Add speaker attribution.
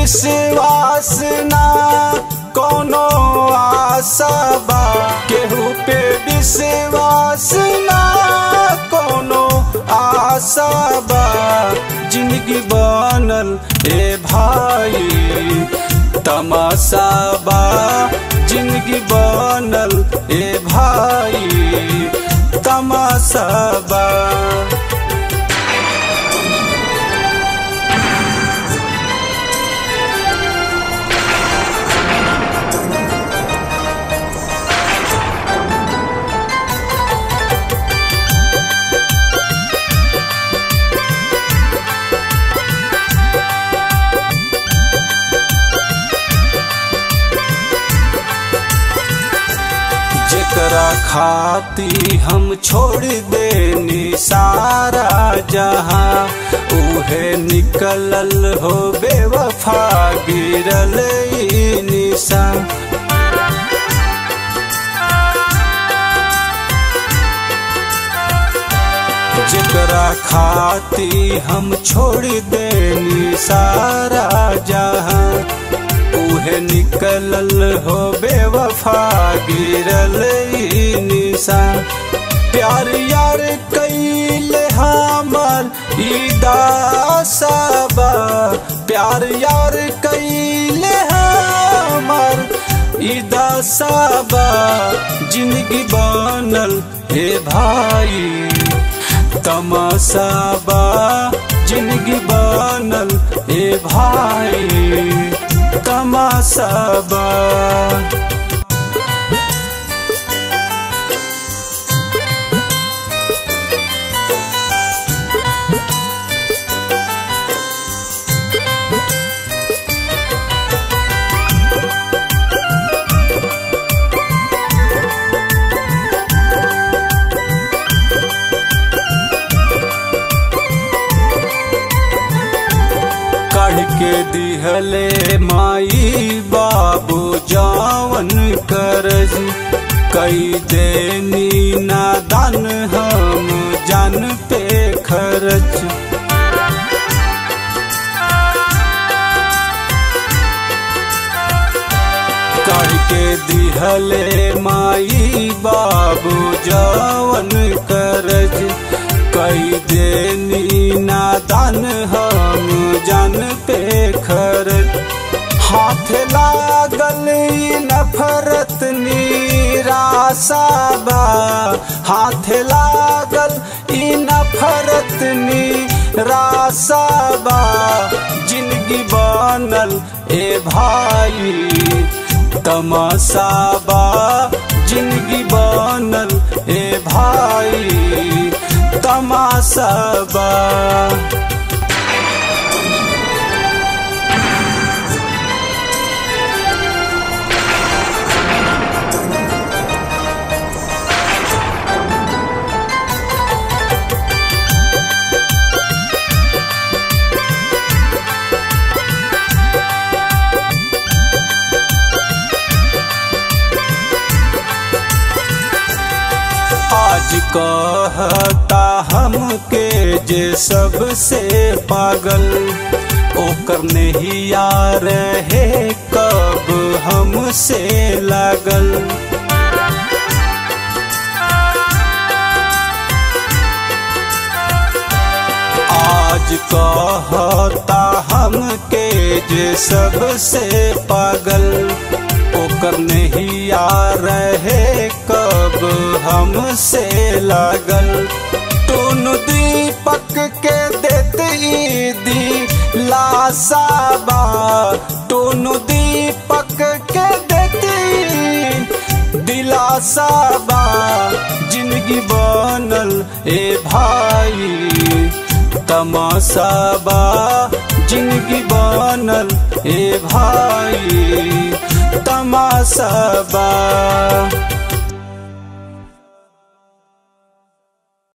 Speaker 1: विश्वास ना कोनो आशा बा केहू पे विश्वास ना कोनो आशा बा जिंदगी बनल ए भाई तमाशा बा जिंदगी बनल ए भाई तमाशा बा जेकरा खाती हम छोड़ देनी सारा जहां उहे निकलल हो बेवफा गिरल ई निशा जेकरा खाती हम छोड़ देनी सारा जहां उहे निकलल हो बेवफा गिरल ई निशान प्यार यार कैले हमर ई दासबा प्यार यार कैले हमर ई दासबा जिंदगी बनल हे भाई तमाशाबा जिंदगी बनल हे भाई तमाशाबा काढ़ के दिहले माई बाबू जावन करज कई देनी नादान हम जान पे खर्च काढ़ के दिहले माई बाबू जावन करज कई देनी नादान हम जान पे खर्च हाथ लागल ई नफरत निराशा बा हाथ लागल ई नफरत निराशा बा जिंदगी बनल ए भाई तमाशा बा जिंदगी बनल ए भाई तमाशा बा आज कहता हमके जे सबसे पागल ओकर नहीं यार है कब हमसे लागल आज कहता हमके जे सबसे पागल ओकर नहीं यार है कब हमसे लागल टून दीपक के देते दी लासाबा टून दीपक के देते दिलासाबा जिंदगी बनल ए भाई तमाशाबा जिंदगी बनल ए भाई तमाशाबा